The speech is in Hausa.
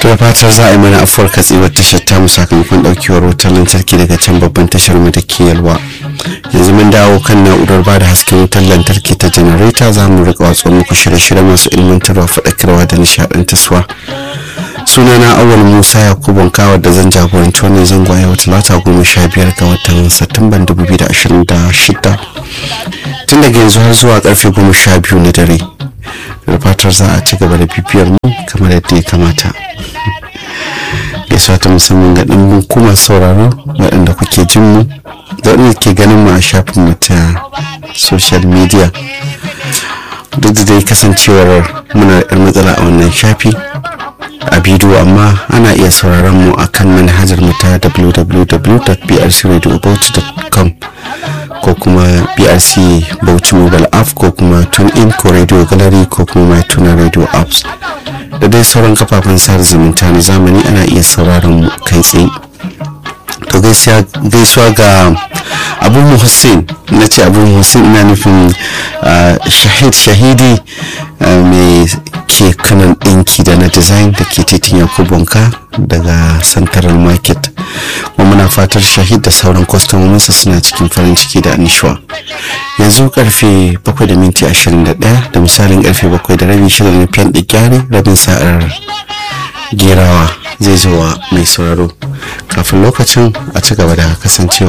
da fatar za a yi mana afuwar katsewar tashar tamu sakamakon daukewar wutar lantarki daga can babban tashar mu da ke yalwa yanzu mun dawo kan na'urar ba da hasken wutar lantarki ta janareta za mu rika watsa muku shirye-shirye masu ilmantarwa faɗakarwa da nishaɗantarwa sunana awal musa yakubu kawar da zan jagoranci wannan zango a yau talata goma sha biyar ga watan satumban dubu biyu da ashirin da shida tun daga yanzu har zuwa karfe goma sha biyu na dare da fatar za a ci gaba da bibiyar mu kamar yadda ya kamata gaisuwa ta musamman ga ɗimbin kuma sauraro waɗanda kuke jin mu da waɗanda ke ganin mu a shafin mu ta social media duk da dai kasancewar muna da matsala a wannan shafi a bidiyo amma ana iya sauraron mu a kan manhajar mu ta www.brcradiobauchi.com ko kuma brc bauchi mobile app ko kuma tune in ko radio gallery ko kuma my tuna radio apps da dai sauran kafafen sada zumunta na zamani ana iya sauraron mu kai tsaye to gaisuwa ga abu hussein na ce abu hussein ina nufin shahid shahidi mai ke kanan ɗinki da na design da ke titin yakubunka daga central market kuma muna fatar shahid da sauran kwastomominsa suna cikin farin ciki da anishuwa yanzu karfe 7 da minti 21 da misalin karfe 7 da rabi shida na fiyan gyare rabin sa'ar gerawa zai zo wa mai sauraro kafin lokacin a ci gaba da kasancewa